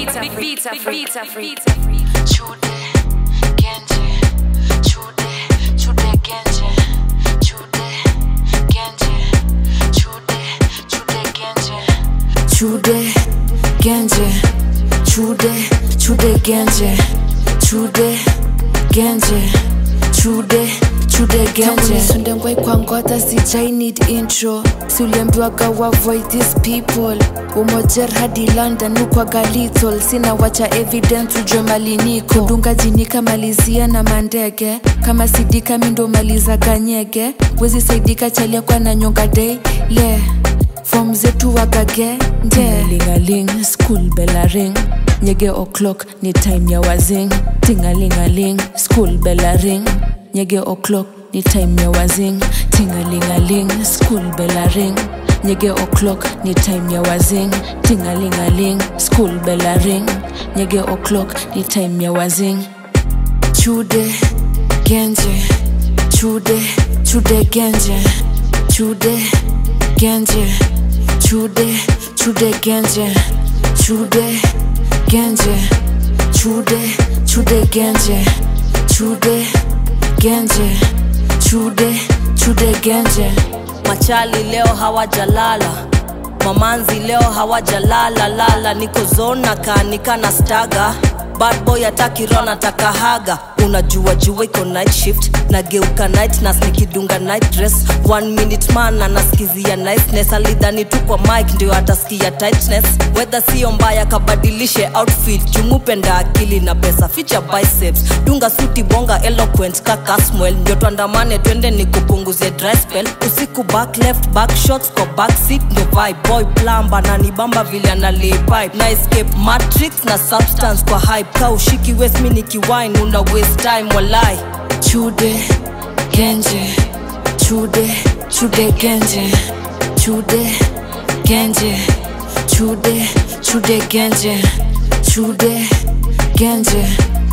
beats are free. Beats are free. Chude, Genje, Chude, Chude, Genje, Chude, Genje, Chude, Chude, Genje. Chude, Genje, Chude, Chude, Genje, Chude, Genje, Chude, Chude, Genje. Sunde ngwai kwa ngota sijai need intro siuliambiwaga wa avoid these people umojer hadi london ukwaga lethal sina wacha evidence ujwe maliniko dunga jinika malizia na mandege kama sidika mindo maliza ganyege wezi saidika chalia kwa na nyonga day le fom zetu wagage nde lingaling school bella ring nyege o'clock ni time ya wazing tingalingaling school bella ring nyege o'clock ni time ya wazing tingalingaling school bella ring nyege o'clock ni time ya wazing tingalingaling school bella ring nyege o'clock ni time ya wazing chude genje chude chude genje chude genje chude chude genje chude genje chude chude genje chude genje chude chude genje machali leo hawajalala mamanzi leo hawajalala lala niko zona kaanika na staga bad boy ataki rona takahaga unajua jua iko night shift nageuka night nas nikidunga night dress one minute man anaskizia niceness alidhani tu kwa mike ndio atasikia tightness wedha sio mbaya kabadilishe outfit jumupenda akili na pesa ficha biceps dunga suti bonga eloquent kakasmwel ndio tuandamane twende ni kupunguze dry spell usiku back left back shots kwa back seat ndo vibe boy plamba na nibamba vile analay pipe na escape matrix na substance kwa hype ka ushiki west mi nikiwine una waste time walai chude genje chude chude genje chude genje chude chude genje chude genje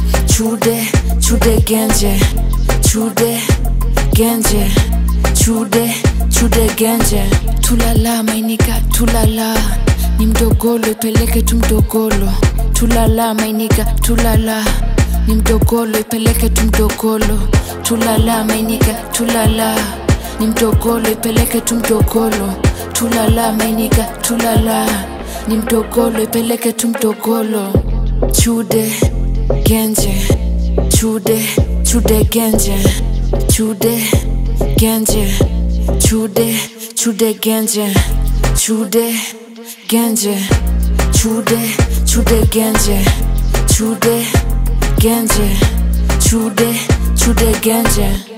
chude chude genje chude genje chude chude genje tulala mainika tulala ni mdogolo ipeleke tu mdogolo tulala mainika tulala ni mdogolo ipeleke tu mdogolo tulala mainika tulala ni mdogolo ipeleke tu mdogolo tulala mainika tulala ni mdogolo ipeleke tu mdogolo chude genje chude chude genje chude genje chude chude genje chude genje chude chude genje chude genje chude chude genje